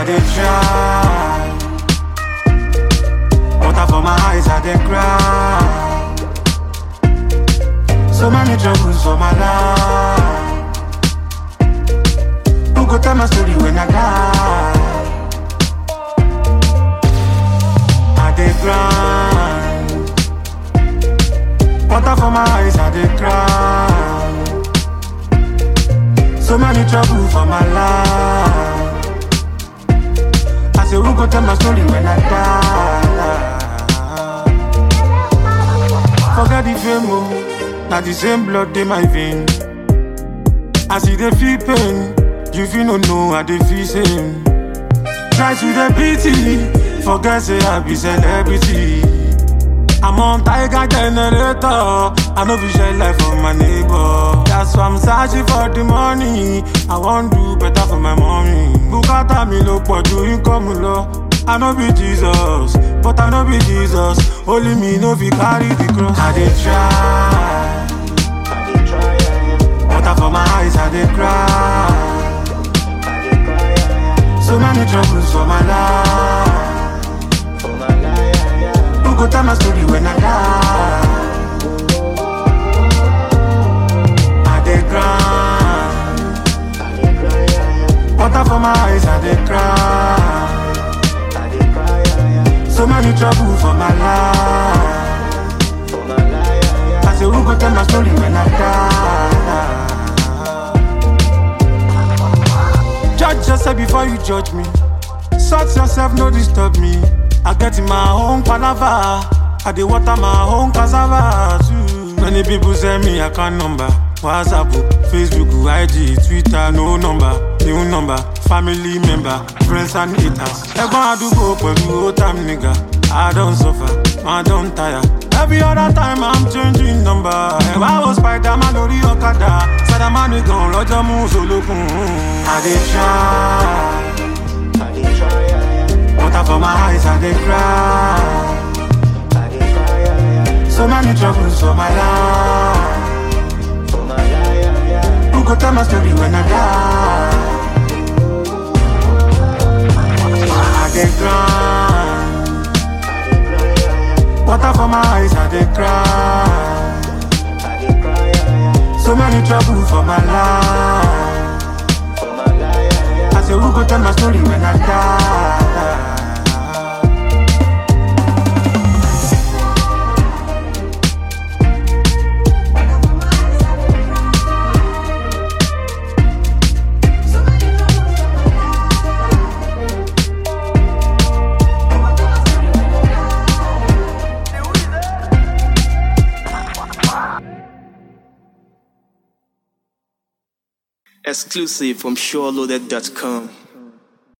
dey try. Water for my eyes, I dey cry. So many troubles for my life. Who go tell my story when I die? I dey grind. Water for my eyes, I dey cry. So many trouble for my life. I say, who go tell my story when I die? Forget the fame, oh. Now the same blood in my vein. I see the feel pain. You feel no know I dey feel same. Try to the pity. Forget say I be celebrity. I'm on tiger generator. I know we share life for my neighbor. That's why I'm searching for the money. I want do better for my mommy. Bukata mi lo pọ̀ ju income lọ. I know be Jesus, but I know be Jesus. Only me no fit carry the cross. I dey try. Water for my eyes, I dey cry. So many troubles for my life. Who go tell my story when I die? I dey grind. Water for my eyes, I dey cry. So many trouble for my life. I say, who go tell my story when I die? Judge yourself before you judge me. Sort yourself, no disturb me. I get in my own palava. I dey water my own cassava too. Many people send me account number. WhatsApp, Facebook, IG, Twitter, no number, new number, family member, friends and haters. Ẹ̀gbọ́n àdúgbò pẹ̀lú old time nigga. I don suffer, I don tire. Every other time I'm changing number. Ẹ̀wá wo Spiderman lórí ọ̀kadà. Sàdámà nìkan lọ́jọ́ mú solókun. I dey try. Water for my eyes, I dey cry. So many troubles for my life. Who go tell my story when I die? I dey grind. Water for my eyes, I dey cry. So many trouble for my life. I say, who go tell my story when I die? Exclusive from SureLoaded.com.